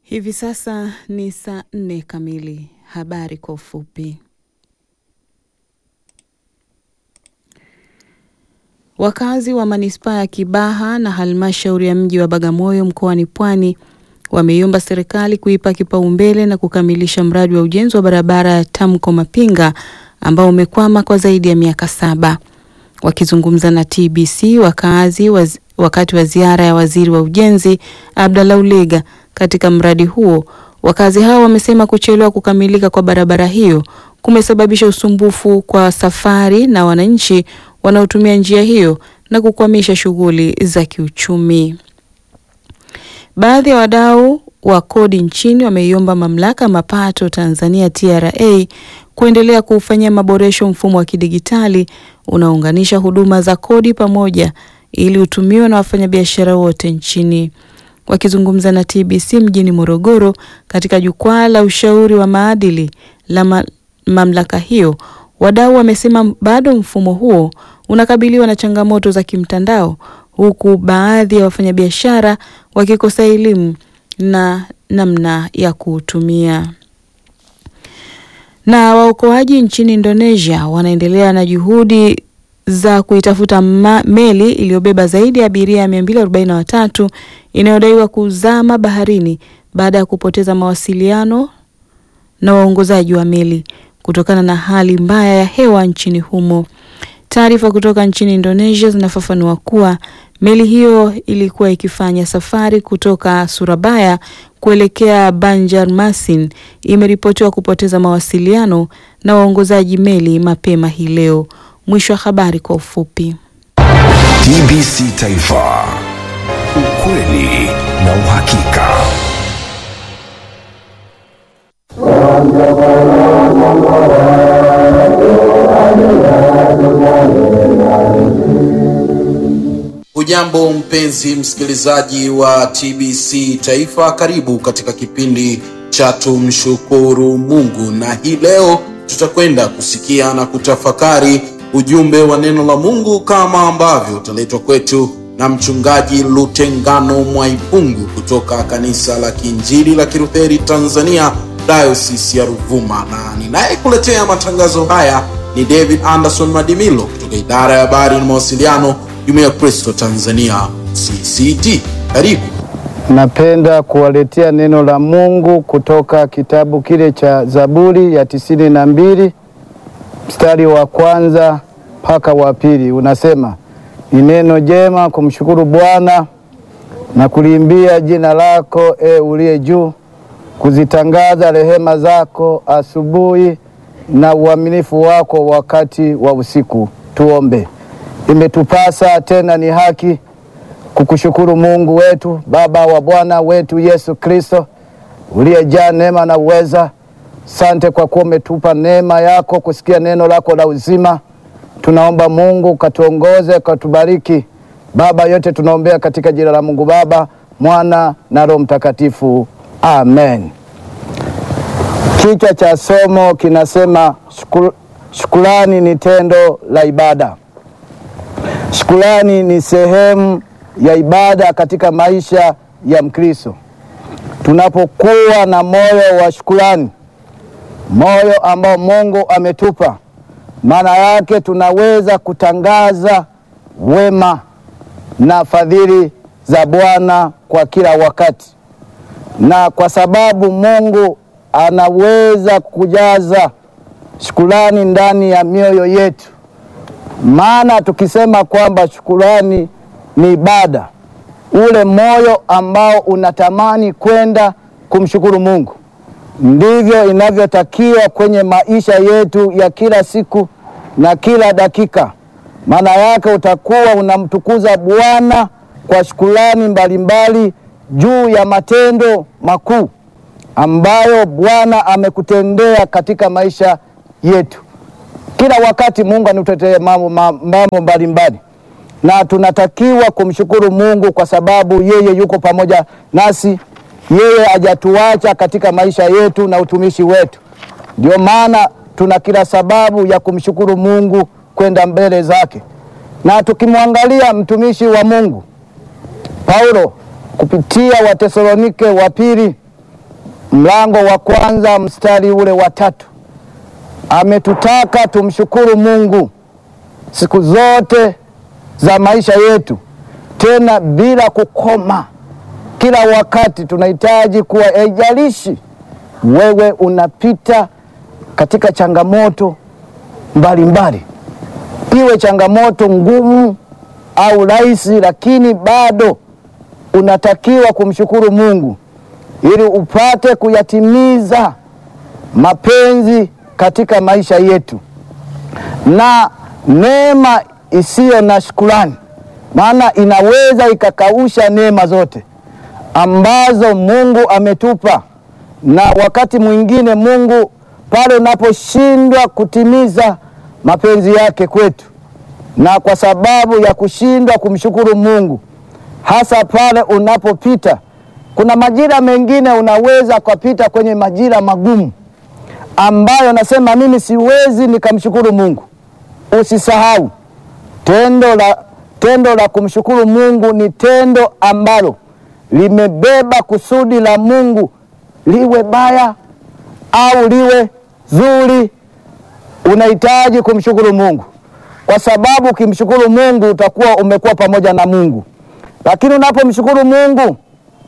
Hivi sasa ni saa nne kamili. Habari kwa ufupi. Wakazi wa manispaa ya Kibaha na halmashauri ya mji wa Bagamoyo mkoani Pwani wameiomba serikali kuipa kipaumbele na kukamilisha mradi wa ujenzi wa barabara ya Tamko Mapinga ambao umekwama kwa zaidi ya miaka saba. Wakizungumza na TBC wakazi waz, wakati wa ziara ya waziri wa ujenzi Abdallah Ulega katika mradi huo, wakazi hao wamesema kuchelewa kukamilika kwa barabara hiyo kumesababisha usumbufu kwa safari na wananchi wanaotumia njia hiyo na kukwamisha shughuli za kiuchumi. Baadhi ya wadau wa kodi nchini wameiomba mamlaka mapato Tanzania TRA kuendelea kuufanyia maboresho mfumo wa kidigitali unaounganisha huduma za kodi pamoja ili utumiwe na wafanyabiashara wote nchini. Wakizungumza na TBC mjini Morogoro katika jukwaa la ushauri wa maadili la ma mamlaka hiyo, wadau wamesema bado mfumo huo unakabiliwa na changamoto za kimtandao huku baadhi ya wafanyabiashara wakikosa elimu na namna ya kuutumia. Na waokoaji nchini Indonesia wanaendelea na juhudi za kuitafuta meli iliyobeba zaidi ya abiria 243 inayodaiwa kuzama baharini baada ya kupoteza mawasiliano na waongozaji wa meli kutokana na hali mbaya ya hewa nchini humo. Taarifa kutoka nchini Indonesia zinafafanua kuwa meli hiyo ilikuwa ikifanya safari kutoka Surabaya kuelekea Banjarmasin, imeripotiwa kupoteza mawasiliano na waongozaji meli mapema hii leo. Mwisho wa habari kwa ufupi. TBC Taifa, ukweli na uhakika. Hujambo mpenzi msikilizaji wa TBC Taifa, karibu katika kipindi cha tumshukuru Mungu, na hii leo tutakwenda kusikia na kutafakari ujumbe wa neno la Mungu kama ambavyo utaletwa kwetu na mchungaji Lutengano Mwaipungu kutoka kanisa la Kiinjili la Kilutheri Tanzania Diocese ya Ruvuma, na ninayekuletea matangazo haya ni David Anderson Madimilo kutoka idara ya habari na mawasiliano Jumuiya ya Kristo Tanzania CCT. Karibu. Napenda kuwaletea neno la Mungu kutoka kitabu kile cha Zaburi ya tisini na mbili mstari wa kwanza mpaka wa pili. Unasema, ni neno jema kumshukuru Bwana na kuliimbia jina lako, e uliye juu, kuzitangaza rehema zako asubuhi na uaminifu wako wakati wa usiku. Tuombe. Imetupasa tena ni haki kukushukuru Mungu wetu, Baba wa Bwana wetu Yesu Kristo, uliyejaa neema na uweza. Sante kwa kuwa umetupa neema yako kusikia neno lako la uzima. Tunaomba Mungu katuongoze, katubariki Baba. Yote tunaombea katika jina la Mungu Baba, Mwana na Roho Mtakatifu, amen. Kichwa cha somo kinasema shukul, shukrani ni tendo la ibada. Shukrani ni sehemu ya ibada katika maisha ya Mkristo. Tunapokuwa na moyo wa shukrani, moyo ambao Mungu ametupa, maana yake tunaweza kutangaza wema na fadhili za Bwana kwa kila wakati, na kwa sababu Mungu anaweza kujaza shukrani ndani ya mioyo yetu maana tukisema kwamba shukurani ni ibada, ule moyo ambao unatamani kwenda kumshukuru Mungu, ndivyo inavyotakiwa kwenye maisha yetu ya kila siku na kila dakika. Maana yake utakuwa unamtukuza Bwana kwa shukurani mbalimbali juu ya matendo makuu ambayo Bwana amekutendea katika maisha yetu. Kila wakati Mungu anatutetea mambo mambo mbalimbali, na tunatakiwa kumshukuru Mungu kwa sababu yeye yuko pamoja nasi, yeye hajatuacha katika maisha yetu na utumishi wetu. Ndio maana tuna kila sababu ya kumshukuru Mungu kwenda mbele zake. Na tukimwangalia mtumishi wa Mungu Paulo kupitia Watesalonike wa pili mlango wa kwanza mstari ule wa tatu ametutaka tumshukuru Mungu siku zote za maisha yetu, tena bila kukoma. Kila wakati tunahitaji kuwa, haijalishi wewe unapita katika changamoto mbalimbali, iwe changamoto ngumu au rahisi, lakini bado unatakiwa kumshukuru Mungu ili upate kuyatimiza mapenzi katika maisha yetu, na neema isiyo na shukrani, maana inaweza ikakausha neema zote ambazo Mungu ametupa. Na wakati mwingine Mungu pale unaposhindwa kutimiza mapenzi yake kwetu, na kwa sababu ya kushindwa kumshukuru Mungu, hasa pale unapopita, kuna majira mengine unaweza kupita kwenye majira magumu ambayo nasema mimi siwezi nikamshukuru Mungu. Usisahau tendo la, tendo la kumshukuru Mungu ni tendo ambalo limebeba kusudi la Mungu, liwe baya au liwe zuri, unahitaji kumshukuru Mungu, kwa sababu ukimshukuru Mungu utakuwa umekuwa pamoja na Mungu. Lakini unapomshukuru Mungu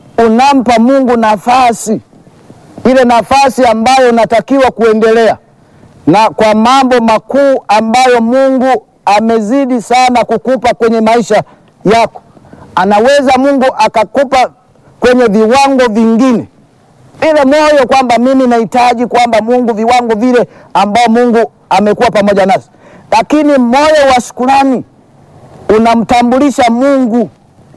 unampa Mungu nafasi ile nafasi ambayo unatakiwa kuendelea na kwa mambo makuu ambayo Mungu amezidi sana kukupa kwenye maisha yako. Anaweza Mungu akakupa kwenye viwango vingine, ile moyo kwamba mimi nahitaji kwamba Mungu viwango vile ambao Mungu amekuwa pamoja nasi, lakini moyo wa shukrani unamtambulisha Mungu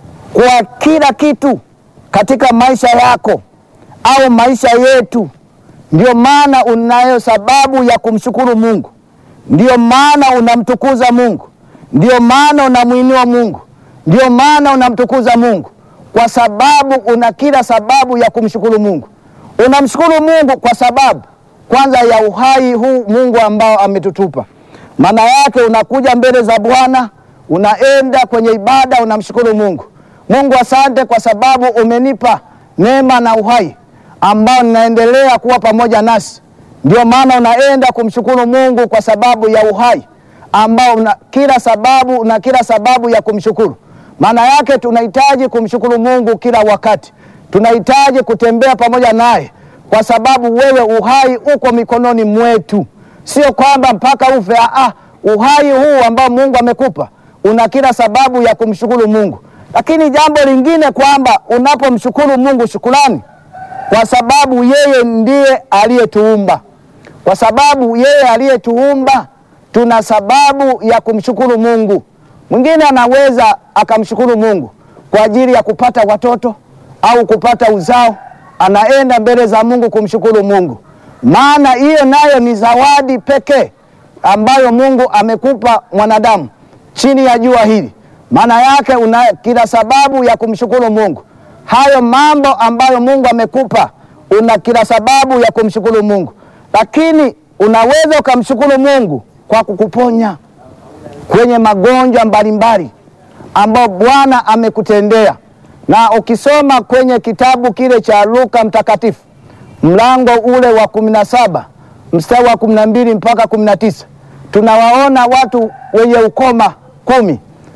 kwa kila kitu katika maisha yako au maisha yetu. Ndio maana unayo sababu ya kumshukuru Mungu, ndio maana unamtukuza Mungu, ndio maana unamwinua Mungu, ndio maana unamtukuza Mungu, kwa sababu una kila sababu ya kumshukuru Mungu. Unamshukuru Mungu kwa sababu kwanza ya uhai huu Mungu ambao ametutupa. Maana yake unakuja mbele za Bwana, unaenda kwenye ibada, unamshukuru Mungu. Mungu, asante kwa sababu umenipa neema na uhai ambao ninaendelea kuwa pamoja nasi. Ndio maana unaenda kumshukuru Mungu kwa sababu ya uhai ambao una kila sababu na kila sababu ya kumshukuru. Maana yake tunahitaji kumshukuru Mungu kila wakati, tunahitaji kutembea pamoja naye kwa sababu wewe uhai uko mikononi mwetu, sio kwamba mpaka ufe. Ah, uhai huu ambao Mungu amekupa una kila sababu ya kumshukuru Mungu. Lakini jambo lingine kwamba unapomshukuru Mungu, shukurani kwa sababu yeye ndiye aliyetuumba. Kwa sababu yeye aliyetuumba, tuna sababu ya kumshukuru Mungu. Mwingine anaweza akamshukuru Mungu kwa ajili ya kupata watoto au kupata uzao, anaenda mbele za Mungu kumshukuru Mungu, maana hiyo nayo ni zawadi pekee ambayo Mungu amekupa mwanadamu chini ya jua hili. Maana yake una kila sababu ya kumshukuru Mungu hayo mambo ambayo Mungu amekupa, una kila sababu ya kumshukuru Mungu. Lakini unaweza ukamshukuru Mungu kwa kukuponya kwenye magonjwa mbalimbali ambayo Bwana amekutendea. Na ukisoma kwenye kitabu kile cha Luka Mtakatifu mlango ule wa kumi na saba mstari wa kumi na mbili mpaka kumi na tisa tunawaona watu wenye ukoma kumi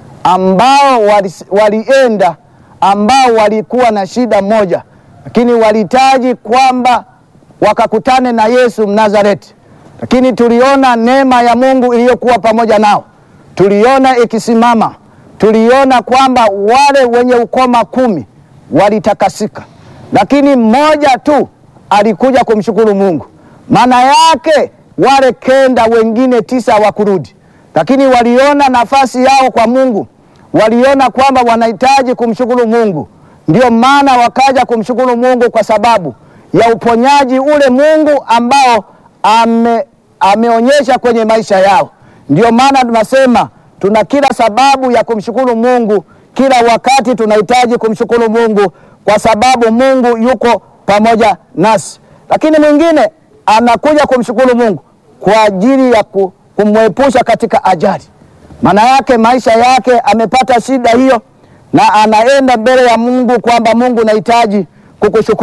ambao walienda wali ambao walikuwa na shida moja, lakini walihitaji kwamba wakakutane na Yesu Mnazareti. Lakini tuliona neema ya Mungu iliyokuwa pamoja nao, tuliona ikisimama, tuliona kwamba wale wenye ukoma kumi walitakasika, lakini mmoja tu alikuja kumshukuru Mungu. Maana yake wale kenda wengine tisa hawakurudi, lakini waliona nafasi yao kwa Mungu waliona kwamba wanahitaji kumshukuru Mungu, ndio maana wakaja kumshukuru Mungu kwa sababu ya uponyaji ule Mungu ambao ame, ameonyesha kwenye maisha yao. Ndio maana tunasema tuna kila sababu ya kumshukuru Mungu kila wakati, tunahitaji kumshukuru Mungu kwa sababu Mungu yuko pamoja nasi. Lakini mwingine anakuja kumshukuru Mungu kwa ajili ya kumwepusha katika ajali maana yake maisha yake amepata shida hiyo, na anaenda mbele ya Mungu kwamba Mungu, nahitaji kukushukuru.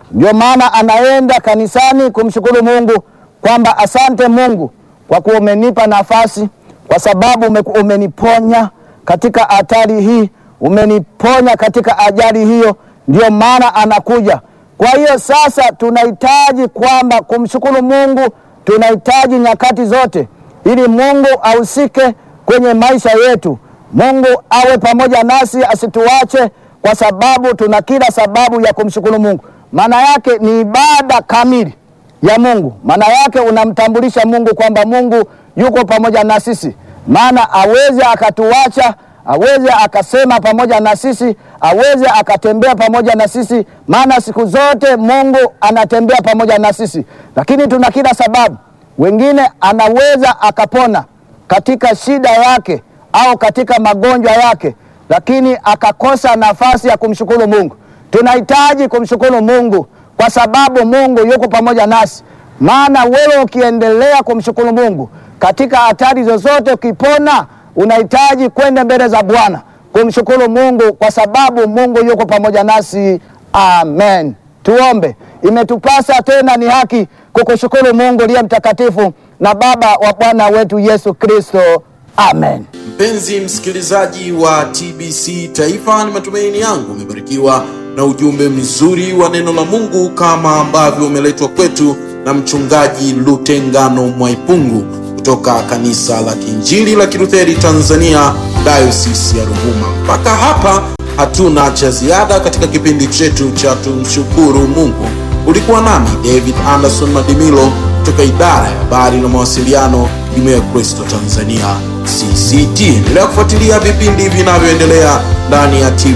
Ndio maana anaenda kanisani kumshukuru Mungu kwamba asante Mungu kwa kuwa umenipa nafasi, kwa sababu ume, umeniponya katika hatari hii, umeniponya katika ajali hiyo. Ndio maana anakuja. Kwa hiyo sasa tunahitaji kwamba kumshukuru Mungu, tunahitaji nyakati zote, ili Mungu ahusike kwenye maisha yetu. Mungu awe pamoja nasi, asituache, kwa sababu tuna kila sababu ya kumshukuru Mungu. Maana yake ni ibada kamili ya Mungu. Maana yake unamtambulisha Mungu kwamba Mungu yuko pamoja na sisi, maana aweze akatuacha, aweze akasema pamoja na sisi, aweze akatembea pamoja na sisi, maana siku zote Mungu anatembea pamoja na sisi. Lakini tuna kila sababu, wengine anaweza akapona katika shida yake au katika magonjwa yake, lakini akakosa nafasi ya kumshukuru Mungu. Tunahitaji kumshukuru Mungu kwa sababu Mungu yuko pamoja nasi. Maana wewe ukiendelea kumshukuru Mungu katika hatari zozote, ukipona, unahitaji kwenda mbele za Bwana kumshukuru Mungu kwa sababu Mungu yuko pamoja nasi. Amen. Tuombe. Imetupasa tena ni haki kukushukuru Mungu liye mtakatifu na Baba wa Bwana wetu Yesu Kristo. Amen. Mpenzi msikilizaji wa TBC Taifa, ni matumaini yangu umebarikiwa na ujumbe mzuri wa neno la Mungu kama ambavyo umeletwa kwetu na mchungaji Lutengano Mwaipungu kutoka kanisa la Kiinjili la Kilutheri Tanzania, Diocese ya Ruvuma. Mpaka hapa hatuna cha ziada katika kipindi chetu cha tumshukuru Mungu. Ulikuwa nami David Anderson Madimilo kutoka idara ya habari na mawasiliano, Jumuiya ya Kristo Tanzania CCT. Endelea kufuatilia vipindi vinavyoendelea ndani ya TV